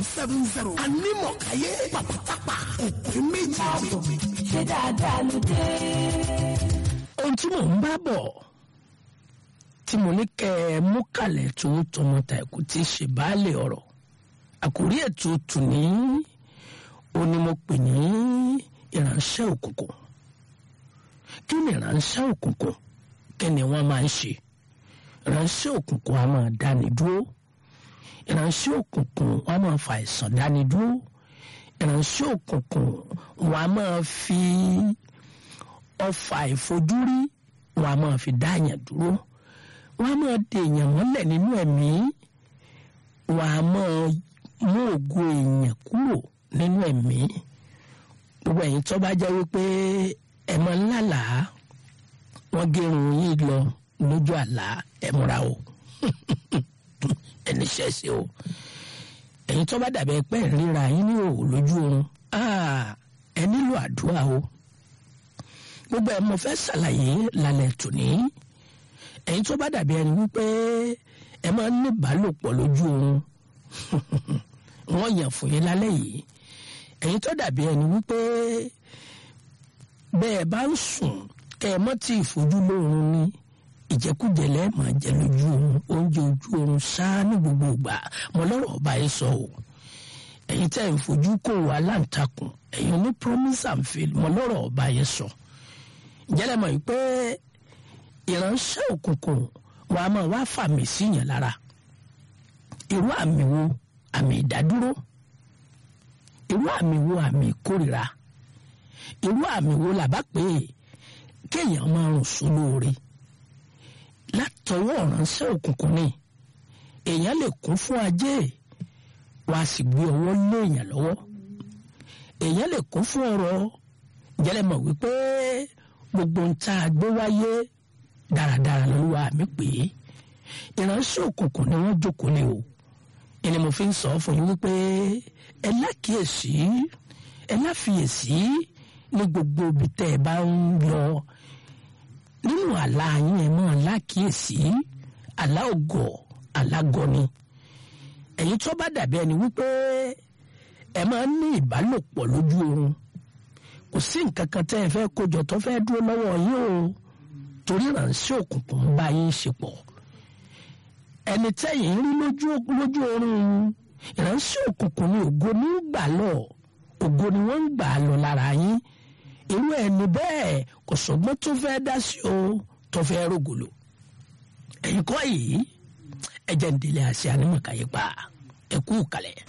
seven zero anímọ̀káyé pàpàtàpà òpè méjì. ṣé dáadáa ló dé. ohun tí mò ń bá bọ̀ tí mo ní kẹ́ ẹ mú kalẹ̀ tó tọmọta ẹ̀kú tí í ṣe baálé ọ̀rọ̀ àkórí ètò tùní ó ní mo pè ní ìránṣẹ́ òkùnkùn kí ni ìránṣẹ́ òkùnkùn kí ni wọ́n máa ń ṣe ìránṣẹ́ òkùnkùn a máa dáni dúró ìránṣẹ́ òkùnkùn wọn a máa fa àìsàn dáni dúró ìránṣẹ́ òkùnkùn wọn a máa fi ọfà ìfojúrí wọn a máa fi dáyàn dúró wọn a máa de èèyàn mọ́lẹ̀ nínú ẹ̀mí wọn a máa mú ògo èèyàn kúrò nínú ẹ̀mí gbogbo ẹ̀yin tó bá jẹ́ wípé ẹ̀ máa ń lálàá wọ́n gérun yín lọ lójú àlá ẹ̀ múra o ẹni ṣẹ́ṣe o ẹ̀yin tó bá dàbí ẹ pé ń ríra yín ní òwò lójú oorun ẹ nílò àdúrà o gbogbo ẹ̀ mo fẹ́ ṣàlàyé lálẹ́ tòní ẹ̀yin tó bá dàbí ẹni wípé ẹ máa ń ní ìbálòpọ̀ lójú oorun wọ́n yàn fún yín lálẹ́ yìí ẹ̀yin tó dàbí ẹni wípé bẹ́ẹ̀ bá ń sùn kẹ́ ẹ mọ́ tí ìfojú lóorun ní ìjẹkújẹ lẹ́ẹ̀mọ́ jẹ lójú oorun oúnjẹ ojú oorun ṣáá ní gbogbo ìgbà mo lọ́rọ̀ ọba yìí sọ o ẹ̀yin tẹ́ ń fojú kò wá láǹtakùn ẹ̀yin ní promise and fail mo lọ́rọ̀ ọba yìí sọ ìjẹ́lẹ̀ mọ̀ pé ìránṣẹ́ òkùnkùn wa máa wá fàmì síyàn lára irú àmì wo àmì ìdádúró irú àmì wo àmì ìkórìíra irú àmì wo làbá pé kéèyàn máa rùn sólóore látọwọ́ ìránṣẹ́ òkùnkùn ni èèyàn lè kún fún ajé wá sì gbé ọwọ́ lé èèyàn lọ́wọ́ èèyàn lè kún fún ọrọ̀ jẹ́lẹ̀ mọ̀ wípé gbogbo ń tá a gbé wáyé dáradára lọ́lúwa mi pé ìránṣẹ́ òkùnkùn ni wọ́n jókòó lé o ẹni mo fi ń sọ fún yín wípé ẹ lákìyèsí ẹ láfiyèsí ní gbogbo ibi tẹ́ ẹ bá ń lọ nínú àlá yín ẹ máa lákìyèsí àlá ògọ̀ àlágọ̀ ni ẹ̀yin tó bá dàbí ẹni wípé ẹ máa ń ní ìbálòpọ̀ lójú oorun kò sí nǹkan kan tẹ́ ẹ fẹ́ kójọ tó fẹ́ dúró lọ́wọ́ yín o torí ìránṣẹ́ òkùnkùn ń bá yín ṣe pọ̀ ẹni tẹ́yìn rí lójú lójú oorun ìránṣẹ́ òkùnkùn ni ògo ní gbà lọ ògo ni wọ́n ń gbà lọ lára yín irú ẹni bẹ́ẹ̀ kò sọ́gbọ́n tó fẹ́ dá sí o tó fẹ́ rògbòlò ẹ̀yin kọ́ yìí ẹ̀jẹ̀ ń délé àṣẹ ànímọ̀káyé pa ẹ̀kú kalẹ̀.